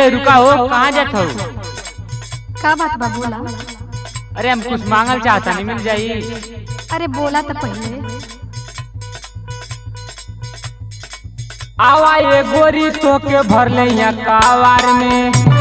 रुका हो कहाँ जात हो का बात बा बोला अरे हम कुछ मांगल चाहता नहीं मिल जाई अरे बोला तो पहले आवा ये गोरी तो के भर ले यहाँ कावार में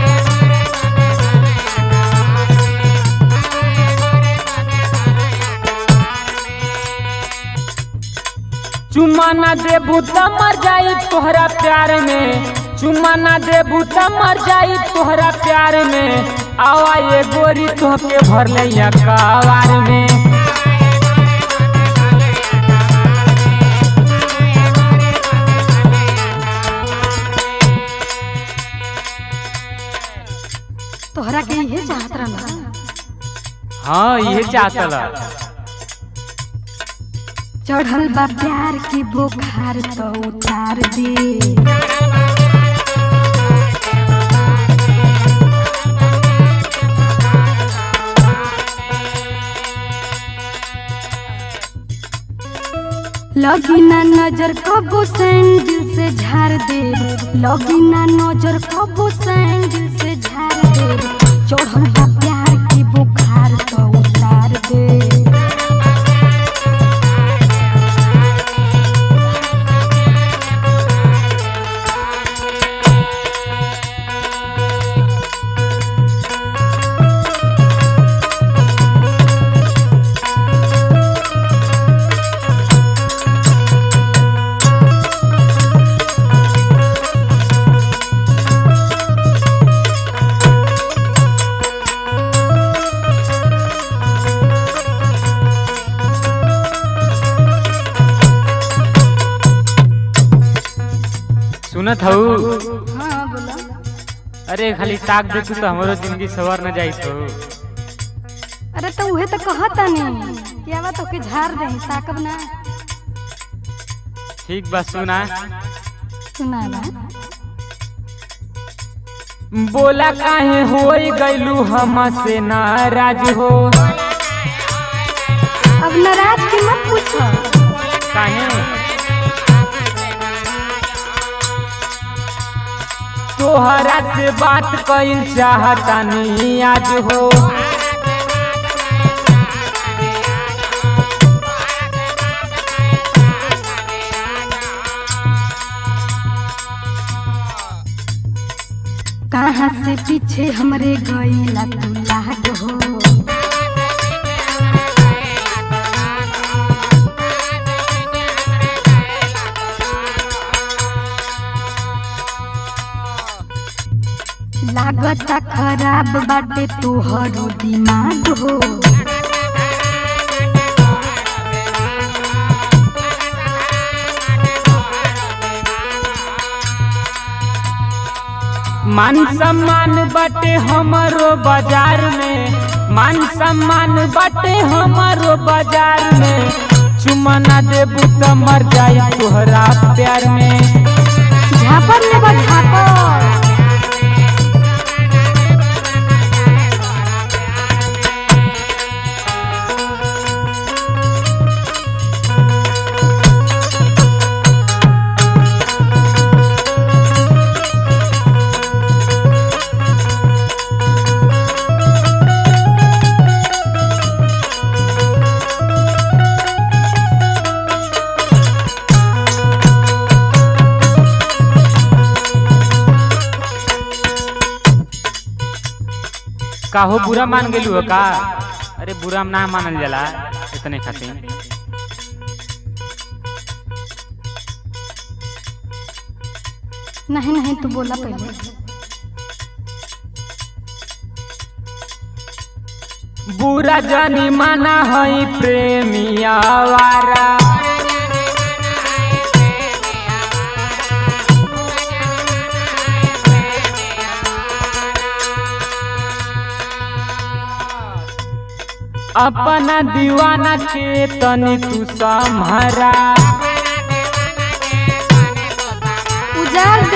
चुम्मा ना देबू त मर जाई तोहरा प्यार में चुम्मा ना देबू त मर जाई तोहरा प्यार में आवा ये गोरी तो के भर ले यहाँ कावार में तोहरा के इहे चाहत रहना हाँ ये चाहतला चढ़ल बा प्यार की बुखार तो उतार दे लगी ना नजर कबो सैंडल से झाड़ दे लगी ना नजर कबो सैंडल से झाड़ दे चढ़ल बा प्यार की बुखार तो उतार दे सुनत हूँ हाँ बोला अरे खाली ताक दे तू तो हमारो जिंदगी सवर न जाई तो अरे तो उहे तो कहता नहीं क्या बात ओके झाड़ दे ताकब ना ठीक बा सुना सुना बा बोला काहे होई गइलू हमसे नाराज हो अब नाराज की मत पूछो काहे तोहरा से बात कइल चाहता नहीं आज हो कहाँ से पीछे हमरे गईला तू लाग हो लागता खराब बाटे तोहरो दिमाग हो मान सम्मान बाटे हमारो बाजार में मान सम्मान बाटे हमारो बाजार में चुमा ना देबू त मर जाई तोहरा प्यार में झापर ले बा झापर काहो बुरा मान गेलू हो का अरे बुरा ना मानल जाला इतने खातिर नहीं नहीं तू बोला पहले बुरा जानी माना हई प्रेमिया वारा अपना दीवाना के तनी तू सम्हरा उजाड़ दे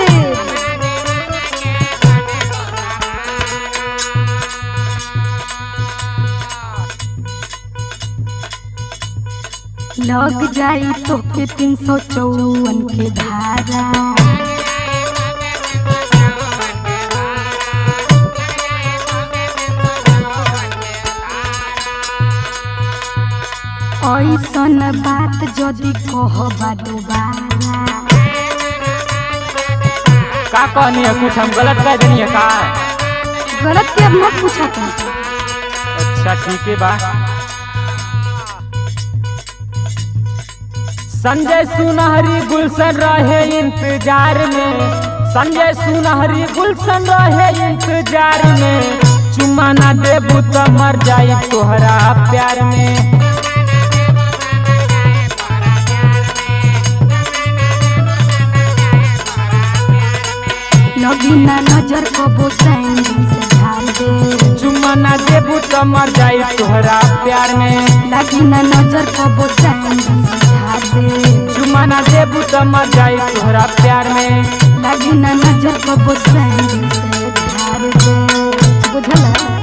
लग जाई तो के तीन सौ चौवन के धारा ऐसन बात जदि कहबा दोबारा का कहनी है कुछ हम गलत कह देनी है का गलत के अब मत पूछा तुम अच्छा ठीक है बा संजय सुनहरी गुलशन रहे इंतजार में संजय सुनहरी गुलशन रहे इंतजार में चुम्मा ना देबू तो मर जाई तोहरा प्यार में लगी ना नजर कबो सैंडल से झाड़ दे चुम्मा ना देबू तो मर जाई तोहरा प्यार में लगी ना नजर कबो सैंडल से झाड़ दे चुम्मा ना देबू तो मर जाई तोहरा प्यार में लगी ना नजर कबो सैंडल से झाड़ दे बुझला